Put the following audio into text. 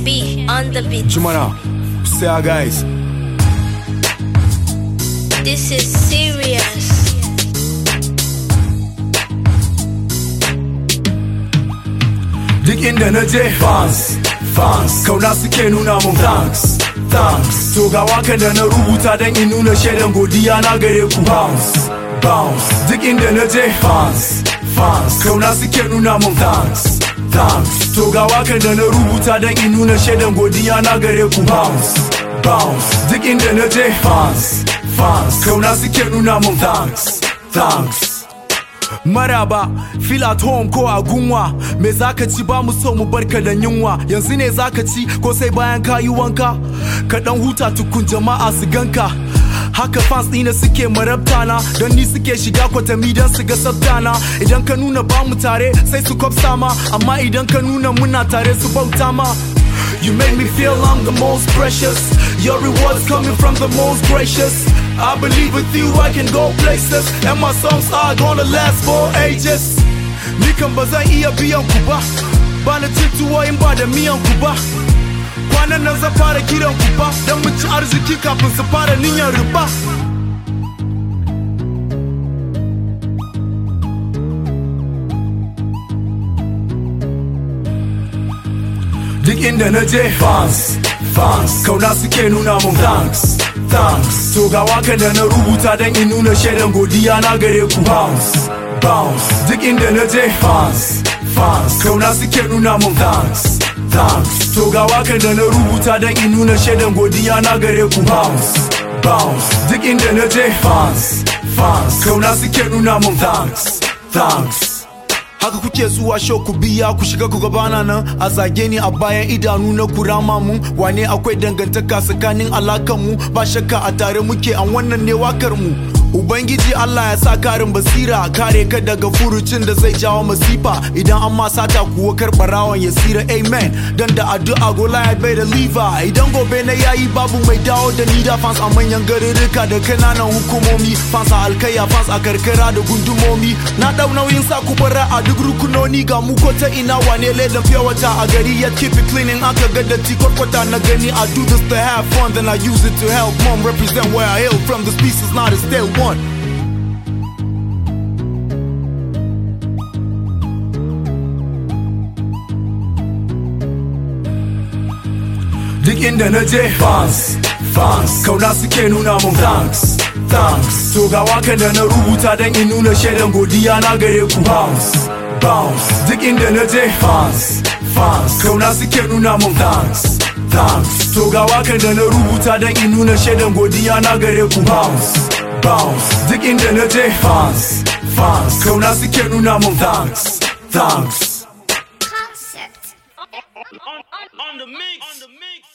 B on the beat. Jumana, say our guys. This is serious. Duk inda na je fans, fans, kauna suke nuna mun thanks, thanks. To ga wakan da na rubuta don in nuna shaidan godiya na gare ku bounce, bounce. Duk inda na je fans, fans, kauna suke nuna mun thanks, thanks. To ga wakan da na rubuta don in nuna shaidan godiya na gare ku bounce, bounce. Duk inda na je fans, fans, kauna suke nuna mun thanks, thanks. Maraba, feel at home ko a gunwa Me zaka ci ba mu so mu barka da yunwa Yanzu ne zaka ci ko sai bayan ka yi wanka Ka dan huta tukun jama'a su ganka Haka fans ɗina suke marabta na Don ni suke shiga kwatami don su ga sabtana Idan ka nuna ba mu tare sai su kwafsa ma Amma idan ka nuna muna tare su bauta ma You make me feel I'm the most precious. Your rewards coming from the most gracious. I believe with you I can go places, and my songs are gonna last for ages. Ni kan ba zan iya biyan ku ba, ba na cin tuwo in ba da miyan ku ba. Kwanan nan zan fara kiran ku ba, don mu ci arziki kafin su fara niyyar riba. Duk inda na je fans, fans Kauna suke nuna mun thanks, thanks To ga wakan da na rubuta don in nuna shaidan godiya na gare ku bounce, bounce Duk inda na je fans, fans Kauna suke nuna mun thanks, thanks To ga wakan da na rubuta don in nuna shaidan godiya na gare ku bounce, bounce Duk inda na je fans, fans Kauna suke nuna mun thanks, thanks haka kuke zuwa show ku biya ku shiga ku gabana nan a zage ni a bayan idanu na kurama mu wane akwai dangantaka tsakanin alakan mu ba shakka a tare muke an wannan ne wakar mu Ubangiji Allah ya sa karin basira kare ka daga furucin da zai jawo masifa idan an ma sata kuwa karbarawan ya sira amen dan da addu'a gola ya bai da liva idan gobe na yayi babu mai dawo da ni da fans a manyan garuruka da kananan hukumomi fans a alkaya fans a karkara da gundumomi na dau nauyin sa ku bara a duk rukunoni ga mu ko ta ina wane ledan fiye wata a gari ya keep it cleaning aka ga datti kwarkwata na gani I do this to have fun then I use it to help mom represent where I hail from this piece is not a stale one Duk inda na je fans, fans Kauna suke nuna mun thanks, thanks To ga wakan da na rubuta don in nuna shaidan godiya na gare ku bounce, bounce Duk inda na je fans, fans Kauna suke nuna mun thanks, thanks To ga wakan da na rubuta don in nuna shaidan godiya na gare ku bounce, bounce Duk inda na je fans, fans Kauna suke nuna mun thanks, thanks Concept. on, on, on the mix. On the mix.